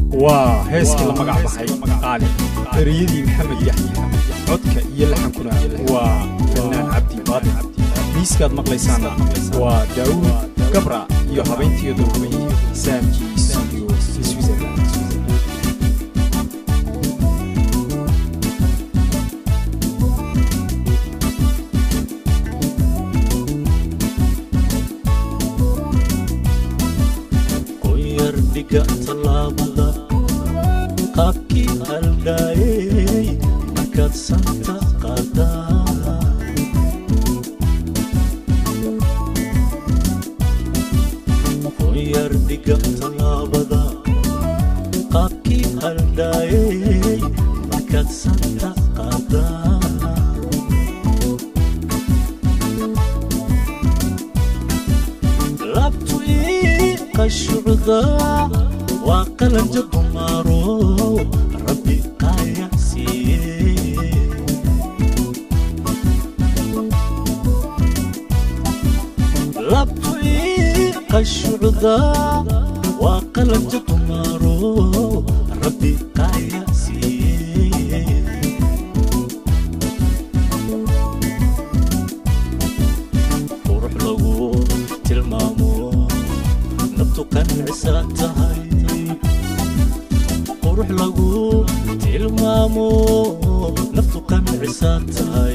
waa heeskii la magac baxay qaali ereyadii maxamed yaxya codka iyo laxankuna waa fannaan cabdi baadil miiskaad maqlaysaana waa daawuud gabra iyo habaynteedu rumay saamkii studio switzerland qoyardhiga tallaabada qaabkii haldhaayey markaad santa qaadaa qoyardhiga tallaabada qaabkii haldhaayey markaad santa qaadaa labtu ii qashucda waa qalanja dumaaro rabbi qaaya siiye labtu ii qashucda waa qalanja dumaaro rabbi qaaya siiye qurux lagu tilmaamo nabtu qancisaa tahay qurux lagu tilmaamo naftu qancisaa tahay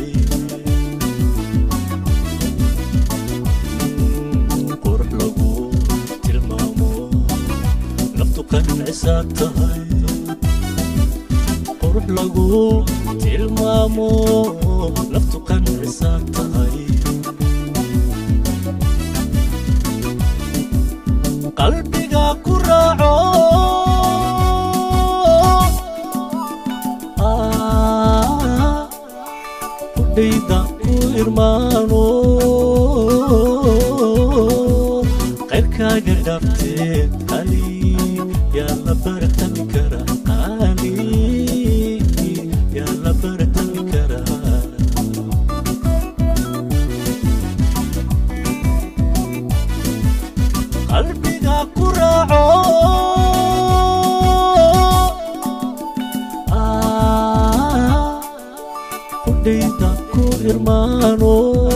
qurux lagu tilmaamo naftu qancisaa tahay qurux lagu tilmaamo naftu qancisaa tahay qalbiga ku raaco kudhayda ku irmaano qayrkaaga dhaafteed qali yaa la baratami kara qali yaa la baratami karaa qalbiga ku raaco kudhayda ku irmaano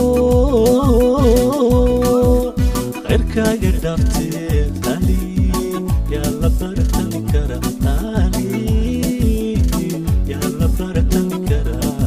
qayrkaaga dhaafteed qali yaa la baratami kara qali yaa la baratami karaa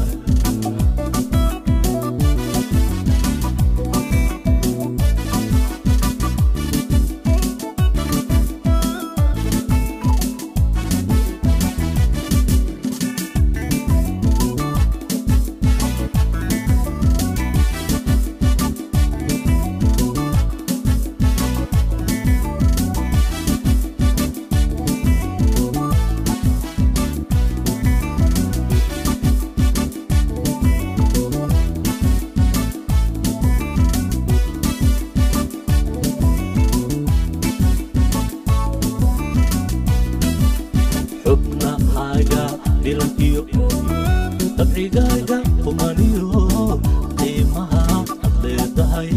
xubnahaaga dhilan iyo dabcigaaga kumaniyo qiimaha ad leedahay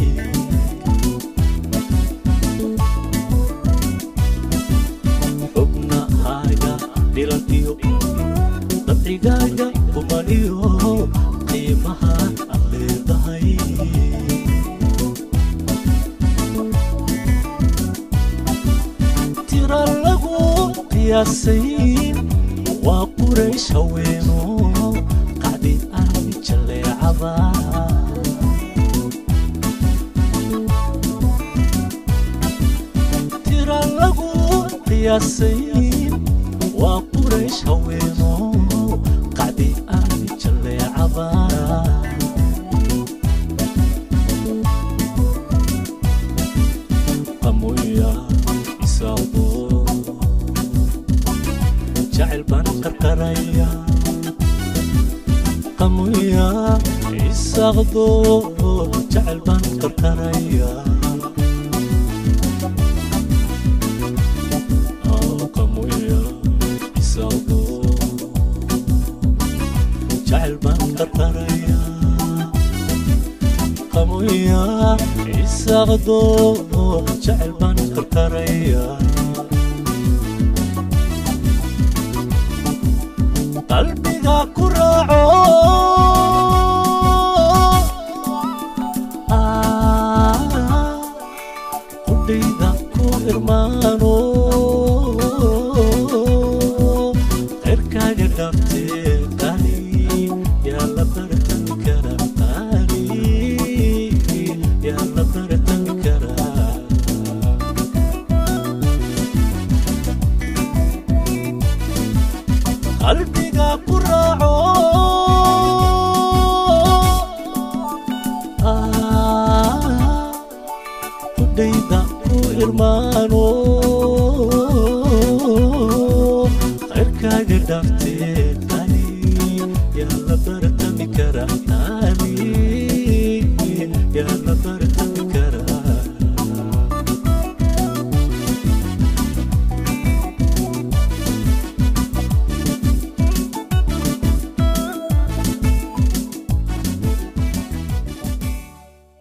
xubnahaaga dhilan iyo dabcigaaga kumaniyo qiimaha ad leedahay tira lagu qiyaasay waa quraysh haweeno qacdi armi jaleecada tira lagu qiyaasay waa quraysh haweeno qacdi armi jaleecada qamoya isaaqdo jacayl baan qarqaraya qamoya isaaqdo jacayl baan qarqaraya qamoya isaaqdo jacayl baan qarqaraya qamoya isaaqdo jacayl baan qarqaraya qalbiga ku raaco Ah, qudhayda ku irmaano qayrkaaga dhaabtee qaali yaa la baratan karaa qaali yaa la baratan karaa qalbiga ku raaco Ah, qudhayda ku irmaano qayrkaaga dhaafte